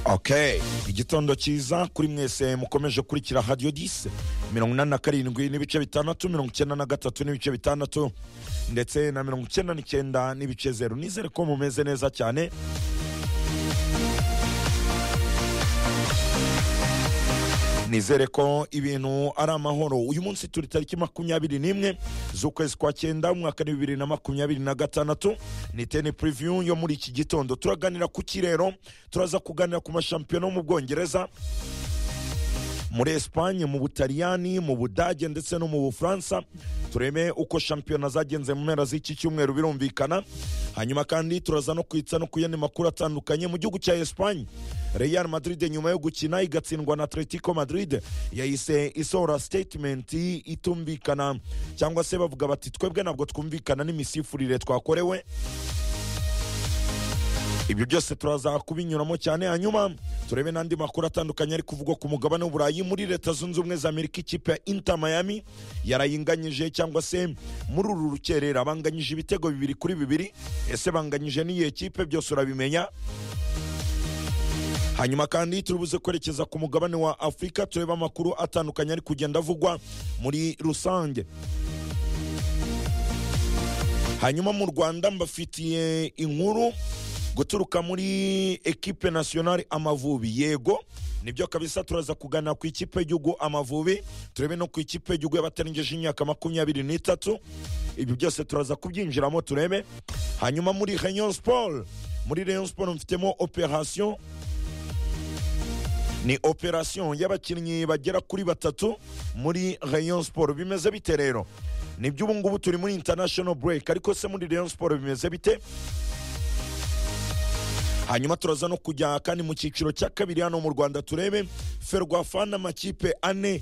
ok igitondo cyiza kuri mwese mukomeje kurikira hadiyo disi mirongo inani na karindwi n'ibice bitandatu mirongo icyenda na gatatu n'ibice bitandatu ndetse na mirongo icyenda n'icyenda n'ibice zeru nizere ko mumeze neza cyane nizere ko ibintu ari amahoro uyu munsi turi tariki makumyabiri n'imwe z'ukwezi kwa cyenda umwaka ni bibiri na makumyabiri na gatandatu ni teni puriviyu yo muri iki gitondo turaganira ku kirero turaza kuganira ku mashampiyona yo mu bwongereza muri esipanye mu butaliyani mu budage ndetse no mu bufaransa turebe uko shampiyona zagenze mu mpera z'iki cyumweru birumvikana hanyuma kandi turaza no kwitsa no ku yandi makuru atandukanye mu gihugu cya esipanye real madrid nyuma yo gukina igatsindwa na atletico madrid yahise isohora statement itumvikana cyangwa se bavuga bati twebwe ntabwo twumvikana n'imisifurire twakorewe ibyo byose turaza kubinyuramo cyane hanyuma turebe n'andi makuru atandukanye ari kuvugwa ku mugabane w'uburayi muri leta zunze ubumwe za amerika ikipe ya inter miami yarayinganyije cyangwa se muri uru rukerera banganyije ibitego bibiri kuri bibiri ese banganyije n'iyihe kipe byose urabimenya hanyuma kandi turibuze kwerekeza ku mugabane wa afurika turebe amakuru atandukanye ari kugenda avugwa muri rusange hanyuma mu rwanda mbafitiye inkuru guturuka muri ekipe nasiyonari amavubi yego nibyo kabisa turaza kugana ku ikipe y'igihugu amavubi turebe no ku ikipe y'igihugu y'abatarengeje imyaka makumyabiri n'itatu ibyo byose turaza kubyinjiramo turebe hanyuma muri rayon sport muri rayon sport mfitemo operasiyo ni operasiyo y'abakinnyi bagera kuri batatu muri rayon sport bimeze bite rero ni ubu ngubu turi muri international break ariko se muri rayon sport bimeze bite hanyuma turaza no kujya kandi mu cyiciro cya kabiri hano mu rwanda turebe ferwafana amakipe ane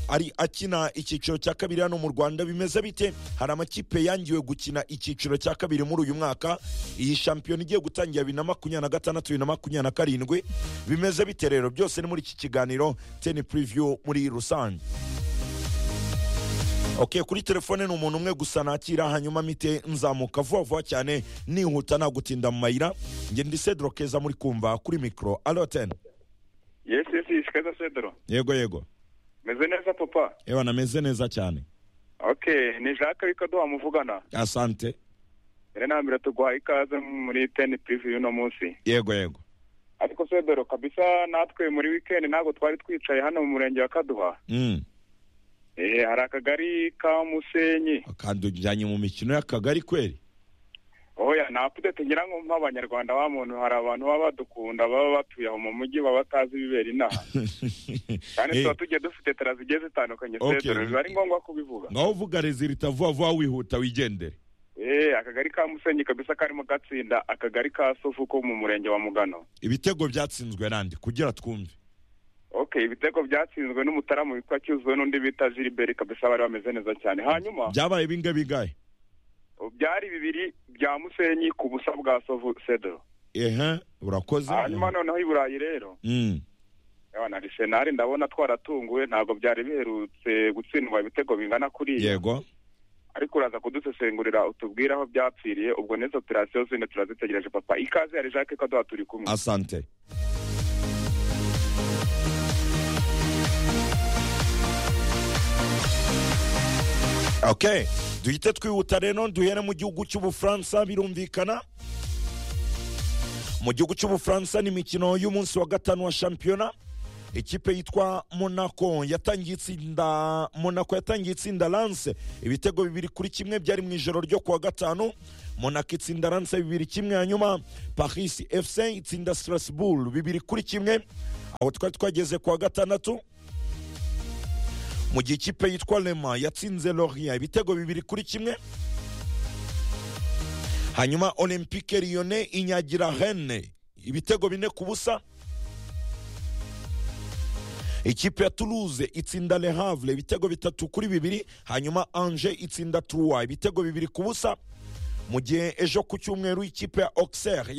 ari akina icyiciro cya kabiri hano mu rwanda bimeze bite hari amakipe yangiwe gukina icyiciro cya kabiri muri uyu mwaka iyi shampiyona igiye gutangira bibiri na makumyabiri na gatandatu bibiri na makumyabiri na karindwi bimeze bite rero byose ni muri iki kiganiro teni puriviyu muri rusange ok kuri telefone ni umuntu umwe gusa nakira hanyuma mite nzamuka vuba vuba cyane nihuta nagutinda mu mayira ngende sedro keza muri kumva kuri mikoro aroteni yesi yesi ishikaza sedro yego yego meze neza papa yewe nameze neza cyane ok ni jacques bikaduha muvugana asante rero nambere tuguha ikaze muri teni purivu y'uno munsi yego yego ariko sedro kabisa natwe muri wikendi ntabwo twari twicaye hano mu murenge wa kaduha Mm. Eh, hari akagari ka musenyi kandi ujyanye mu mikino y'akagari kweri oya nta pudete ngira ngo nk'abanyarwanda ba muntu hari abantu baba badukunda baba batuye aho mu mujyi baba batazi ibibera inaha kandi Eh, tuba tugiye dufite tera zigiye zitandukanye Okay. sedro biba ari ngombwa kubivuga ngaho uvuga rezilita vuba vuba wihuta wigendere Eh, akagari ka musenyi kabisa karimo gatsinda akagari ka sofu ko mu murenge wa mugano ibitego byatsinzwe nandi kugira twumve okay ibitego byatsinzwe n'umutaramu witwa cyuzuwe n'undi bita gilbert kabisa bari bameze neza cyane hanyuma byabaye bingahe bingahe byari bibiri bya musenyi ku busa bwa sovu sedro ehe urakoze hanyuma noneho i burayi rero Mm. Ewa, na Arsenal ndabona twaratunguwe ntabwo byari biherutse gutsindwa ibitego bingana kuriya yego ariko uraza kudusesengurira utubwire aho byapfiriye ubwo n'izo operasiyo zindi turazitegereje papa ikaze yari jacques kaduha turi kumwe asante ok duhite twihuta rero duhere mu gihugu cy'ubufaransa birumvikana mu gihugu cy'ubufaransa ni imikino y'umunsi wa gatanu wa shampiyona ikipe yitwa monaco yatangiye itsinda monaco yatangiye itsinda lance ibitego bibiri kuri kimwe byari mu ijoro ryo kuwa gatanu monaco itsinda lance bibiri kimwe hanyuma paris fc itsinda strasbourg bibiri kuri kimwe aho twari twageze kuwa gatandatu mu gihe ikipe yitwa lema yatsinze loria ibitego bibiri kuri kimwe hanyuma olympique lyone inyagira rene ibitego bine ku busa ikipe ya toulouse itsinda le havre ibitego bitatu kuri bibiri hanyuma ange itsinda trois ibitego bibiri ku busa mu gihe ejo ku cyumweru ikipe ya auxerre